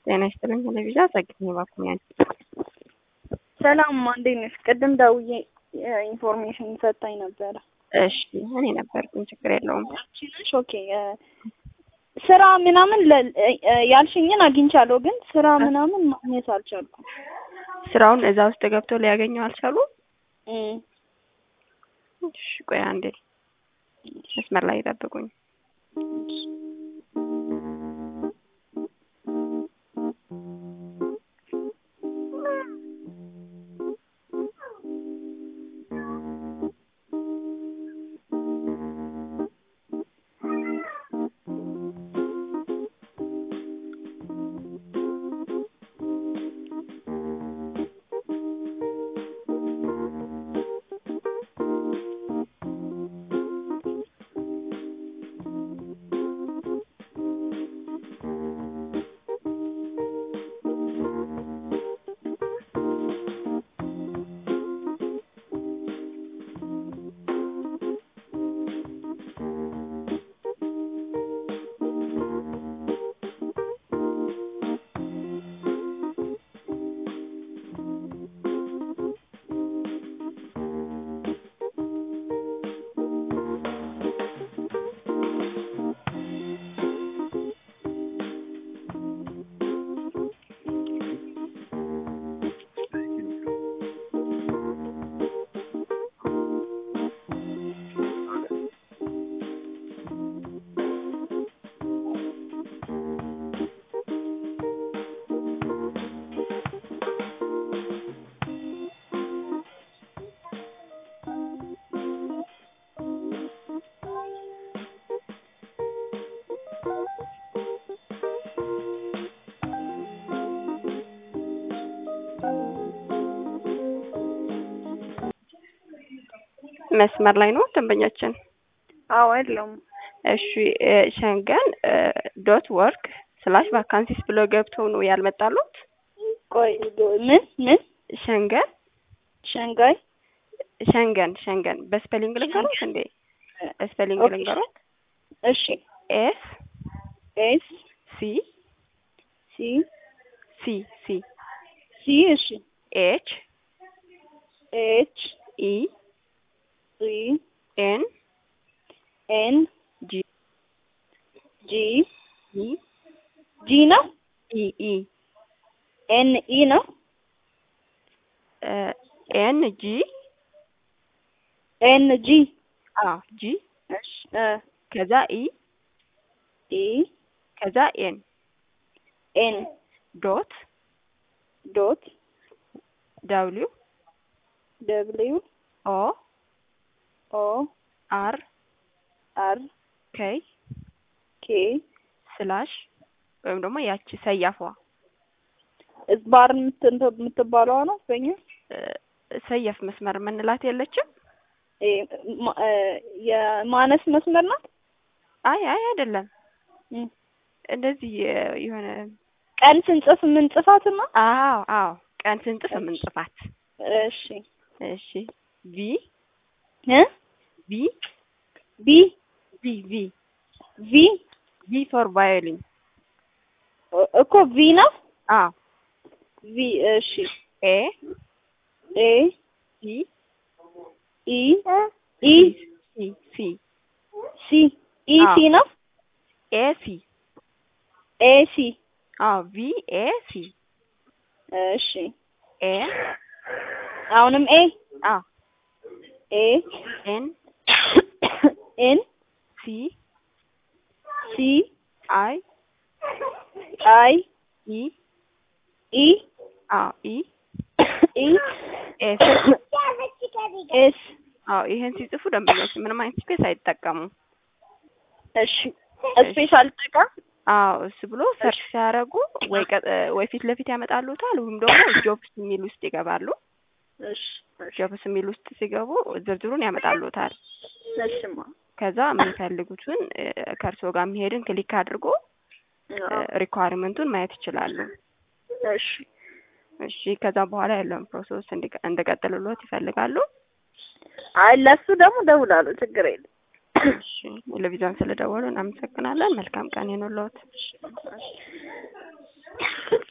ጤና ይስጥልኝ። ቴሌቪዣ ጸግኝ ባኩኛል። ሰላም እንዴት ነሽ? ቅድም ደውዬ ኢንፎርሜሽን ሰጣኝ ነበረ። እሺ እኔ ነበርኩኝ። ችግር የለውም። አንቺ ነሽ? ኦኬ ስራ ምናምን ለ- ያልሽኝን አግኝቻለሁ፣ ግን ስራ ምናምን ማግኘት አልቻልኩም። ስራውን እዛ ውስጥ ገብቶ ሊያገኘው አልቻሉም። እም፣ እሺ ቆይ አንዴ መስመር ላይ ይጠብቁኝ። መስመር ላይ ነው ደንበኛችን። አዎ የለውም። እሺ እ ሸንገን ዶት ወርክ ስላሽ ቫካንሲስ ብሎ ገብተው ነው ያልመጣሉት። ቆይ ምን ምን ሸንገን ሸንጋይ ሸንገን ሸንገን በስፔሊንግ ልንገሩት እንዴ? በስፔሊንግ ኦኬ። ልንገሩት። እሺ ኤስ ኤስ ሲ ሲ ሲ ሲ ሲ እሺ ኤች ኤች ኢ ኢ ኤን ኤን ጂ ጂ ኢ ጂ ነው ኢ ኢ ኤን ኢ ነው ኤን ጂ ኤን ጂ አ ጂ እሺ እ ከዛ ኢ ኢ ከዛ ኤን ኤን ዶት ዶት ደብሊው ደብሊው ኦ ኦ አር አር ኬይ ኬ ስላሽ ወይም ደግሞ ያቺ ሰያፏ እዝባር የምት- የምትባለዋ ነው በኛ እ፣ ሰያፍ መስመር የምንላት የለችም። እ፣ ማ- እ፣ የማነስ መስመር ናት። አይ አይ አይደለም፣ እም። እንደዚህ እ፣ የሆነ ቀን ስንጽፍ የምንጽፋትና አዎ አዎ ቀን ስንጽፍ የምንጽፋት። እሺ እሺ ቪ እ ቪ ቢ ቪ ቪ ቪ ቪ ፎር ቫዮሊን እ- እኮ ቪ ነው አዎ ቪ እሺ ኤ ኤ ሲ ኢ ኢ ሲ ሲ ሲ ኢ አዎ። ሲ ነው ኤ ሲ ኤ ሲ አዎ ቪ ኤ ሲ እሺ ኤ አሁንም ኤ አዎ ኤ ኤን ኤን ሲ ሲ አይ አይ ኢ ኢ አዎ ኢ ኢ ኤስ ኤስ አዎ ይሄን ሲጽፉ ደንበኞች ምንም አይነት ስፔስ አይጠቀሙም። እሺ ስፔሻል ጠቃም አዎ እሱ ብሎ ሰርች ሲያደርጉ ወይ ቀጥ ወይ ፊት ለፊት ያመጣሉታል ወይም ደግሞ ጆብስ የሚል ውስጥ ይገባሉ። እሺ እሺ ጆብስ የሚል ውስጥ ሲገቡ ዝርዝሩን ያመጣሉታል። እሺማ ከዛ የሚፈልጉትን እ፣ ከእርስዎ ጋር የሚሄድን ክሊክ አድርጎ ሪኳርመንቱን ማየት ይችላሉ። እሺ እሺ ከዛ በኋላ ያለውን ፕሮሰስ እንዲቀ- እንድቀጥልሎት ይፈልጋሉ። አይ ለሱ ደግሞ ደውላለሁ፣ ችግር የለም። እሺ ቴሌቪዥን ስለደወሉ እናመሰግናለን። መልካም ቀን ይኑርልዎት።